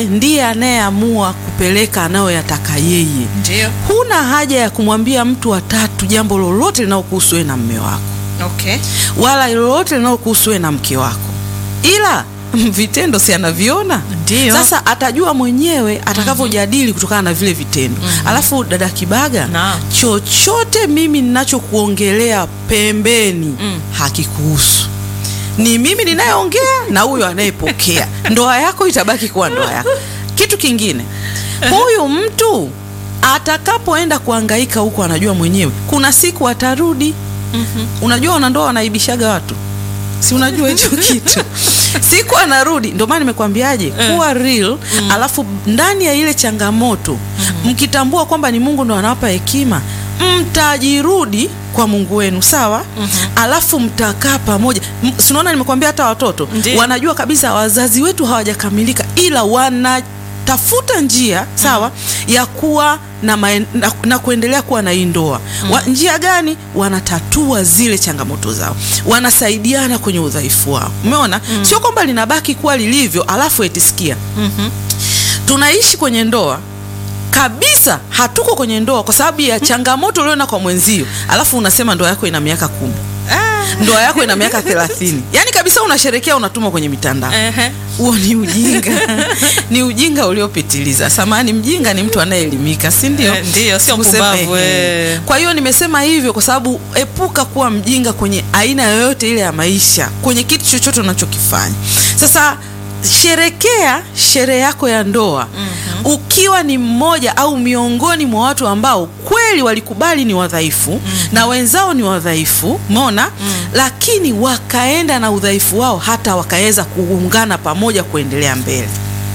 ndiye anayeamua kupeleka anayoyataka yeye. Ndio. Huna haja ya kumwambia mtu wa tatu jambo lolote linalokuhusu wewe na mme wako, Okay. wala lolote linalokuhusu wewe na mke wako, ila vitendo si anaviona. Ndio. Sasa atajua mwenyewe atakavyojadili kutokana na vile vitendo. Alafu dada Kibaga, Naam. chochote mimi ninachokuongelea pembeni Mm. hakikuhusu. Ni mimi ninayeongea na huyo anayepokea. Ndoa yako itabaki kuwa ndoa yako. Kitu kingine, huyu mtu atakapoenda kuhangaika huko, anajua mwenyewe kuna siku atarudi. Unajua wanandoa wanaibishaga watu, si unajua hicho kitu siku anarudi. Ndio maana nimekwambiaje, kuwa real. Alafu ndani ya ile changamoto mkitambua kwamba ni Mungu ndo anawapa hekima, mtajirudi kwa Mungu wenu, sawa. Alafu mtakaa pamoja. M- si unaona, nimekwambia hata watoto Ndiyo. wanajua kabisa wazazi wetu hawajakamilika, ila wana tafuta njia sawa ya kuwa na, maen, na, na kuendelea kuwa na hii ndoa wa, njia gani? Wanatatua zile changamoto zao, wanasaidiana kwenye udhaifu wao. Umeona, sio kwamba linabaki kuwa lilivyo alafu etisikia tunaishi kwenye ndoa kabisa, hatuko kwenye ndoa kwa sababu ya changamoto uliona kwa mwenzio, alafu unasema ndoa yako ina miaka kumi, ndoa yako ina miaka thelathini. Yani kabisa unasherekea, unatuma kwenye mitandao Ehe. huo ni ujinga ni ujinga uliopitiliza. Samani, mjinga ni mtu anayeelimika, si ndio? Eh, ndio, sio Tuseme, mpumbavu, eh. eh. Kwa hiyo nimesema hivyo kwa sababu epuka kuwa mjinga kwenye aina yoyote ile ya maisha, kwenye kitu chochote unachokifanya. Sasa sherekea sherehe yako ya ndoa ukiwa ni mmoja au miongoni mwa watu ambao kweli walikubali ni wadhaifu na wenzao ni wadhaifu, umeona, lakini wakaenda na udhaifu wao hata wakaweza kuungana pamoja kuendelea mbele.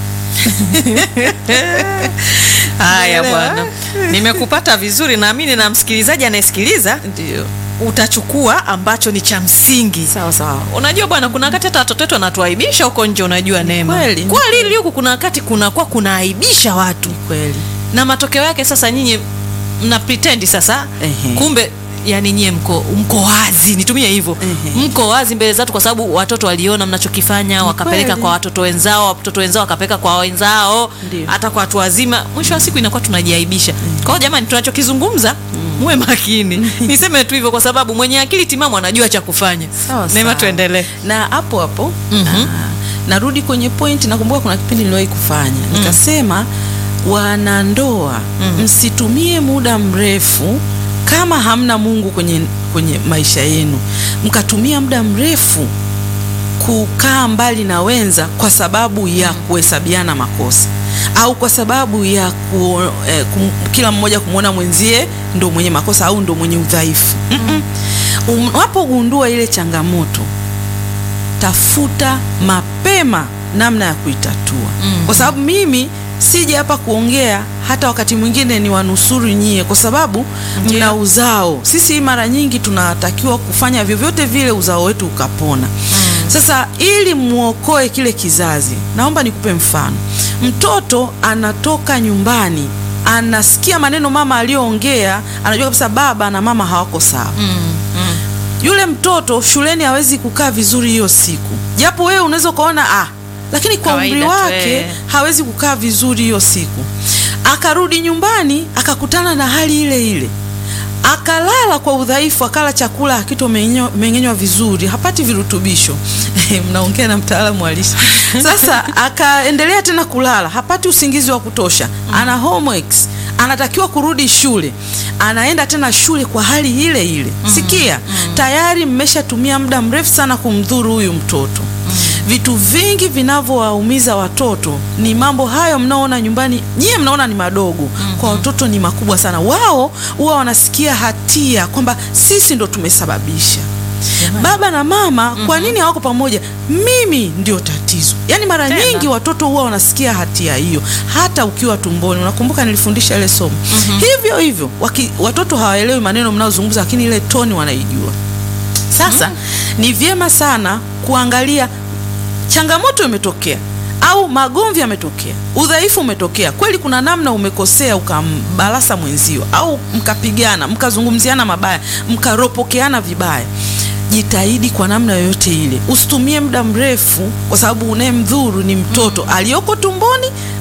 Haya Umeelewa? bwana, nimekupata vizuri. Naamini na msikilizaji anayesikiliza Ndio, utachukua ambacho ni cha msingi. sawa sawa. Unajua bwana, kuna wakati hata watoto wetu wanatuaibisha huko nje. Unajua Neema, kweli, ni kweli huku kuna wakati kunakuwa kunaaibisha watu, Kweli. na matokeo yake sasa nyinyi mna pretend sasa, Ehe. kumbe yani nyie mko mko wazi, nitumie hivyo, Ehe. mko wazi mbele za watu, kwa sababu watoto waliona mnachokifanya, wakapeleka kweli. kwa watoto wenzao, watoto wenzao wakapeleka kwa wenzao, Ndio. hata kwa watu wazima. Mwisho wa siku inakuwa tunajiaibisha. Kwa hiyo jamani, tunachokizungumza muwe makini. Niseme tu hivyo kwa sababu mwenye akili timamu anajua cha kufanya. Sawa Neema, sawa. tuendelee. na hapo hapo Mhm. ah, narudi kwenye point. Nakumbuka kuna kipindi niliwahi kufanya nikasema, wanandoa msitumie muda mrefu kama hamna Mungu kwenye, kwenye maisha yenu, mkatumia muda mrefu kukaa mbali na wenza kwa sababu ya kuhesabiana makosa au kwa sababu ya ku, eh, kum, kila mmoja kumwona mwenzie ndo mwenye makosa au ndo mwenye udhaifu. Mm-mm. Unapogundua ile changamoto, tafuta mapema namna ya kuitatua, kwa sababu mimi sije hapa kuongea, hata wakati mwingine ni wanusuru nyie, kwa sababu Ndio. mna uzao. Sisi mara nyingi tunatakiwa kufanya vyovyote vile uzao wetu ukapona. Sasa ili muokoe kile kizazi, naomba nikupe mfano. Mtoto anatoka nyumbani, anasikia maneno mama aliyoongea, anajua kabisa baba na mama hawako sawa. Yule mtoto shuleni hawezi kukaa vizuri hiyo siku, japo wewe unaweza ukaona ah, lakini kwa umri Kawaida tu, wake eh. hawezi kukaa vizuri hiyo siku. Akarudi nyumbani akakutana na hali ile ile, akalala kwa udhaifu, akala chakula hakitomeng'enywa vizuri, hapati virutubisho mnaongea na mtaalamu wa lishe. Sasa akaendelea tena kulala, hapati usingizi wa kutosha, ana homeworks, anatakiwa kurudi shule, anaenda tena shule kwa hali ile ile. Sikia, tayari mmeshatumia muda mrefu sana kumdhuru huyu mtoto. Vitu vingi vinavyowaumiza watoto ni mambo hayo mnaoona nyumbani, nyie mnaona ni madogo, kwa watoto ni makubwa sana. Wao huwa wanasikia hatia kwamba sisi ndo tumesababisha. Baba na mama, kwa nini hawako pamoja? Mimi ndio tatizo. Yaani mara Tena. nyingi watoto huwa wanasikia hatia hiyo hata ukiwa tumboni. Unakumbuka nilifundisha ile somo hivyo hivyo, waki, watoto hawaelewi maneno mnayozungumza, lakini ile toni wanaijua. Sasa ni vyema sana kuangalia changamoto imetokea au magomvi yametokea, udhaifu umetokea kweli, kuna namna umekosea, ukambalasa mwenzio au mkapigana, mkazungumziana mabaya, mkaropokeana vibaya. Jitahidi kwa namna yoyote ile, usitumie muda mrefu, kwa sababu unayemdhuru ni mtoto aliyoko tumboni